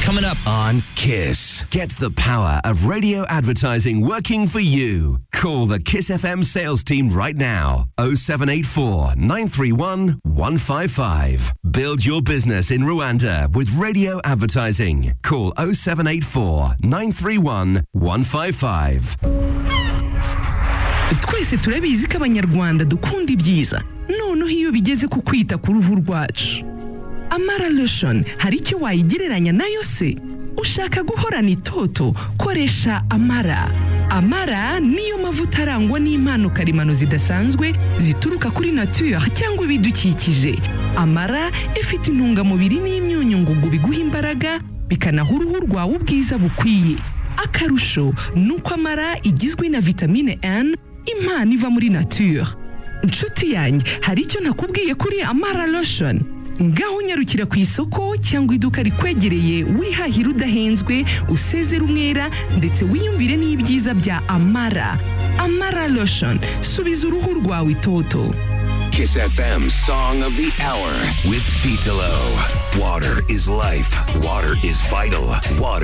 coming up on Kiss. Get the power of radio advertising working for you. Call the Kiss FM sales team right now. 0784 931 155. Build your business in Rwanda with radio advertising. Call 0784 931 155. twese turabizi ko abanyarwanda dukunda ibyiza noneho iyo bigeze ku kwita ku ruhu rwacu amara lotion hari icyo wayigereranya nayo se ushaka guhorana itoto koresha amara amara niyo mavuta arangwa n'impano karemano zidasanzwe zituruka kuri nature cyangwa ibidukikije amara ifite intungamubiri n'imyunyu ngugu biguha imbaraga bikanaha uruhu rwawe ubwiza bukwiye akarusho ni uko amara igizwe na vitamine N impano iva muri nature inshuti yanjye hari icyo nakubwiye kuri amara lotion ngaho unyarukira ku isoko cyangwa iduka rikwegereye wihahira udahenzwe usezera umwera ndetse wiyumvire n'ibyiza bya amara amara lotion subiza uruhu rwawe itoto Kiss FM Song of the Hour with Vitalo. Water is life. Water is vital. Water.